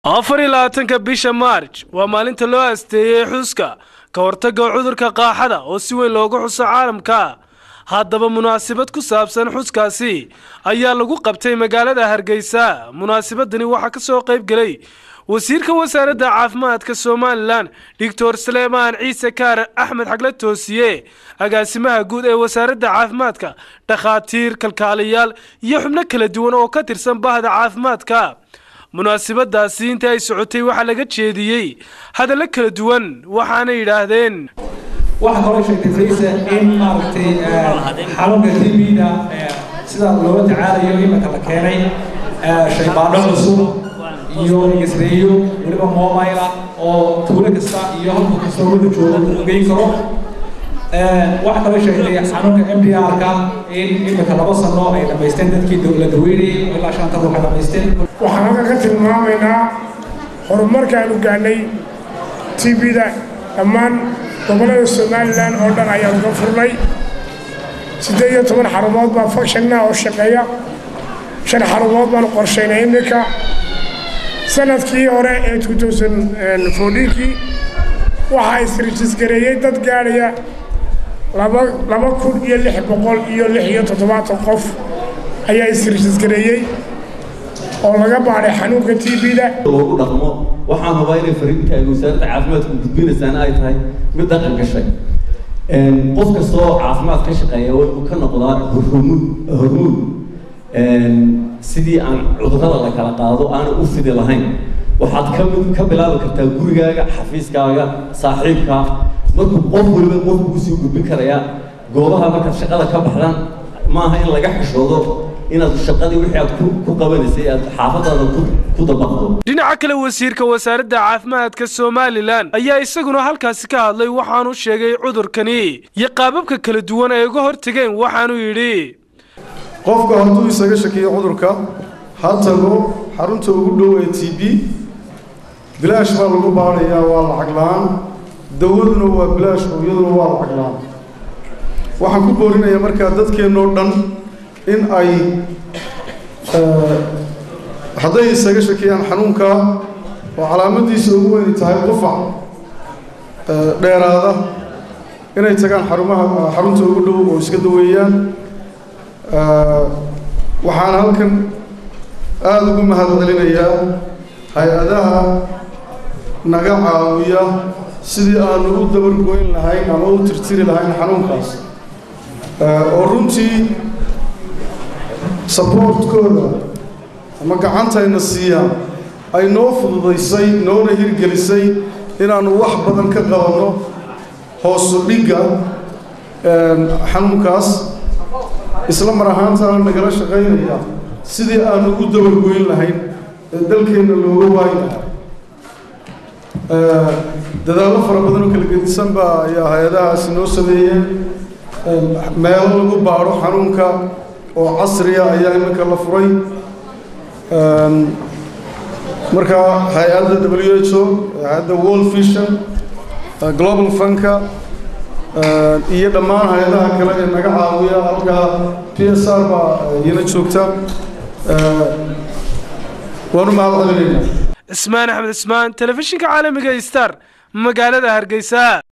afar iyo labaatanka bisha maarj waa maalinta loo asteeyey xuska ka hortagga cudurka qaaxada oo si weyn loogu xuso caalamka haddaba munaasabad ku saabsan xuskaasi ayaa lagu qabtay magaalada hargeysa munaasabadani waxaa ka soo qayb gelay wasiirka wasaaradda caafimaadka somalilan doctor saleemaan ciise kaare axmed xagle toosiye agaasimaha guud ee wasaaradda caafimaadka dhakhaatiir kalkaaliyaal iyo xubno kala duwan oo ka tirsan bahda caafimaadka munaasabadaasi intii ay socotay waxaa laga jeediyey hadallo kala duwan waxaana yidhaahdeen waxaa kaloo sheegtay faysa in maaragtay xanuunka tbda sida loola tacaalayo iminka la keenay shaybaadho cusub iyo isreeyo weliba mobile ah oo tuulo kasta iyo halka kasta wada jooga uu geyn karo waxaa kaloo sheegtay xanuunka m d r-ka in iminka laba sano ay dhamaysteen dadkii la daweynayay oo ilaa shanta ruux ay dhamaysteen waxaan halkan ka tilmaamaynaa horumarkaanu gaadhnay tbda dhammaan gobollada somalilan oo dhan ayaanu ka furnay siddeed iyo toban xarumood baa fakshannaha oo shaqeeya shan xarumood baanu qorshaynay iminka sanadkii hore ee kii waxaa isrijisgareeyey dad gaadhaya laba kun iyo lix boqol iyo lix iyo toddobaatan qof ayaa isrijisgareeyey oo laga baadhay xanuunka tbda loogu dhaqmo waxaan hubaa inay fariinta ay wasaaradda caafimaadku gudbinaysaan ay tahay mid dhaqan gashay qof kasta oo caafimaad ka shaqeeya wuxuu ka noqdaa hormuud hormuud sidii aan cudurrada la kala qaado aana u fidi lahayn waxaad ka mid ka bilaabi kartaa gurigaaga xafiiskaaga saaxiibka markuu qof waliba qofku kusii gudbin karaya goobaha markaad shaqada ka baxdaan maaha in laga xishoodo inaad shaqadii wixii aad ku qabanaysay aad xaafadaada ku dabaqdo dhinaca kale wasiirka wasaaradda caafimaadka somalilan ayaa isaguna halkaasi ka hadlay waxaanu sheegay cudurkani iyo qaababka kala duwan ay uga hortageen waxaanu yidhi qofku hadduu isaga shakiyo cudurka ha tago xarunta ugu dhow ee t b bilaash baa lagu baadhayaa waa lacag la-aan dawaduna waa bilaash oo iyaduna waa lacag la-aan waxaan ku boorinayaa markaa dadkeennoo dhan in ay hadday isaga shakiyaan xanuunka oo calaamadiisa ugu weyni tahay qufac dheeraada inay tagaan xarumaha xarunta ugu dhow oo iska daweeyaan waxaan halkan aada ugu mahad celinayaa hay-adaha naga caawiya sidii aanu u dabargoyn lahayn ama u tirtiri lahayn xanuunkaas oo runtii saboortkooda ama gacantayna siiyaan ay noo fududaysay noona hirgelisay inaannu wax badan ka qabanno hoosu dhigga xanuunkaas isla mar ahaantaana nagala shaqaynaya sidii aanu u dabargoyn lahayn ee dalkeenna looga waayi lahaa dadaallo fara badan oo kala gedisan baa ayaa hay-adahaasi noo sameeyeen meelo lagu baadho xanuunka oo casriya ayaa iminka la furay marka hay-adda w h o hay-adda world vision global funka iyo dhammaan hay-adaha kale ee naga caawiya halkaa p s r baa iyana joogta waanu mahad celinaynaa cismaan axmed cismaan telefishinka caalamiga star magaalada hargeysa